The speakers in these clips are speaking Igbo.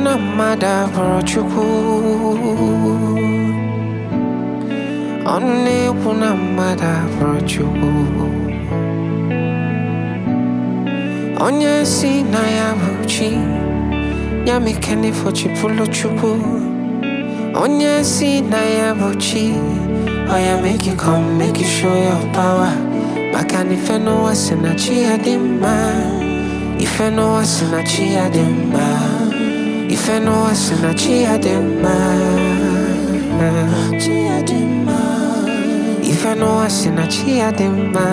na mmadụ abụrụ Chukwu ọnụ na-ekwu na mmadụ abụrụ Chukwu onye si na ya bụ chi ya mekene fochipụlụ Chukwu onye si na ya bụ chi ọ ya make you come make you show your power maka na ife n'ụwa si na chi ya dị mma ife n'ụwa si na chi ya dị mma ife n'ụwa si na chi ya dị mma chi ya dị mma ife n'ụwa si na chi ya dị mma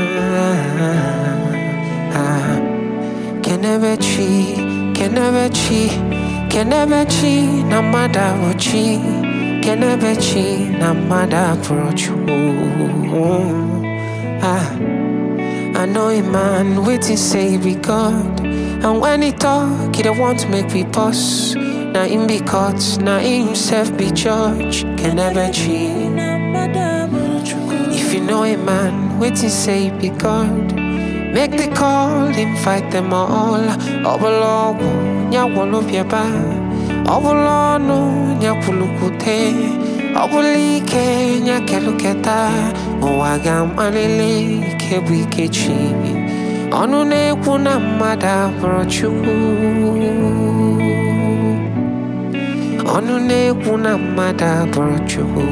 kenebe chi kenebe chi kenebe chi na mmadụ abụ chi kenebe chi na mmadụ abụrụ chukwu ah. I know a man waiting say he be God. And when he talk, he don't want to make me pause. Now him be caught, now he himself be judge. Can never cheat. If you know a man waiting say he be God, make the call, invite them all. Obologu, nyawolo biaba. Obolonu, nyakulukute. Obulike, nyakeluketa. Ụwa ga-amalili ike bụ ike chi ọnụ na-ekwu na mmadụ abụrụ Chukwu ọnụ na-ekwu na mmadụ abụrụ Chukwu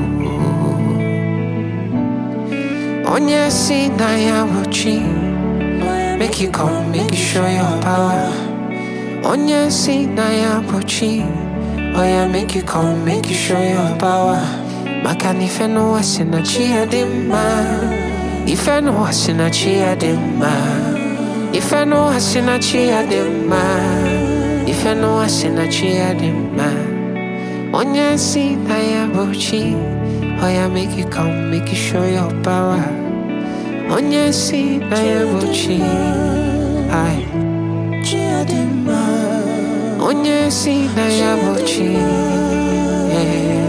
onye si na ya bụ chi make you come make you show your power onye si na ya bụ chi oh yeah make you come make you show your power maka na ife n'ụwa si na chi ya dị mma ife n'ụwa si na chi ya dị mma ife n'ụwa si na chi ya dị mma ife n'ụwa si na chi ya dị mma onye si na ya bụ chi oh yeah make you come make you show your power onye si na ya bụ chi ai chi ya dị mma onye si na ya bụ chi eh.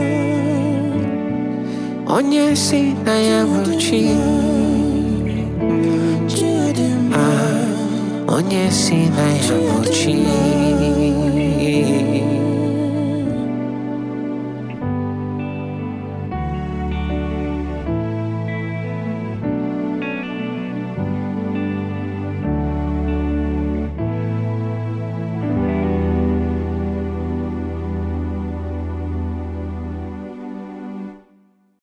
onye si na ya bụ chi chi ya dị mma ah, onye si na ya bụ chi